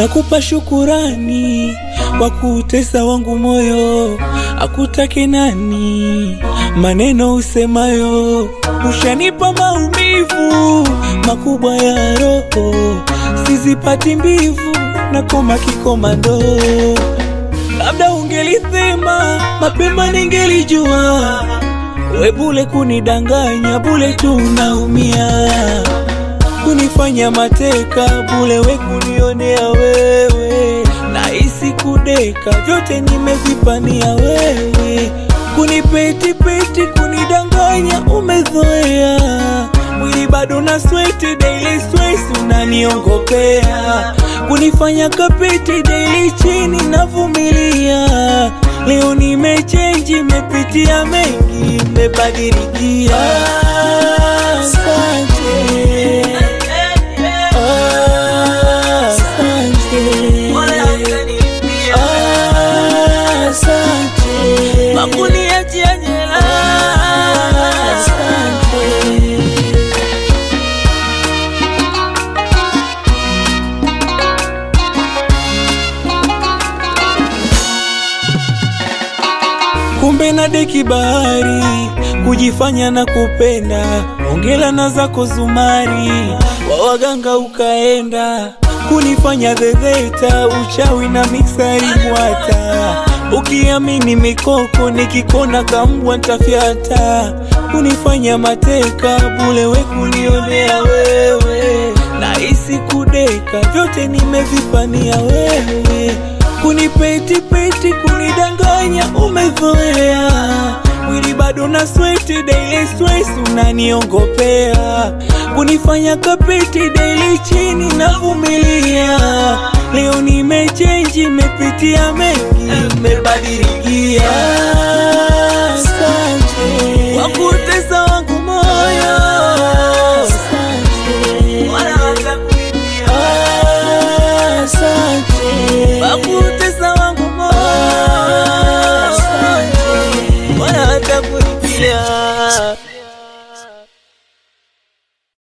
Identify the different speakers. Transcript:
Speaker 1: nakupa shukurani kwa kuutesa wangu moyo, akutake nani maneno usemayo, ushanipa maumivu makubwa ya roho, sizipati mbivu na koma kikomando. Labda ungelisema mapema, ningelijua we bule kunidanganya, bule tu unaumia kunifanya mateka bule, we kunionea wewe, nahisi kudeka, vyote nimevipania wewe, kunipetipeti, kunidanganya, umezoea mwili bado na sweti, daily stress unaniongopea, kunifanya kapeti, daily chini navumilia. Leo nimechenji, mepitia mengi, mebadilikia. Asante. Asante. Makuniachia jela. Asante. kumbe na deki bahari kujifanya na kupenda ongela na zako zumari wa waganga ukaenda kunifanya dhedheta uchawi na miksari mwata ukiamini mikoko nikikona kambwa ntafyata kunifanya mateka bule we kunionea wewe nahisi kudeka vyote nimevipania wewe kunipetipeti kunidanganya umezoea mwili bado na sweti daily stress unaniongopea kunifanya kapeti daily chini navumilia leo nimechenji mepitia mengi mebadilikia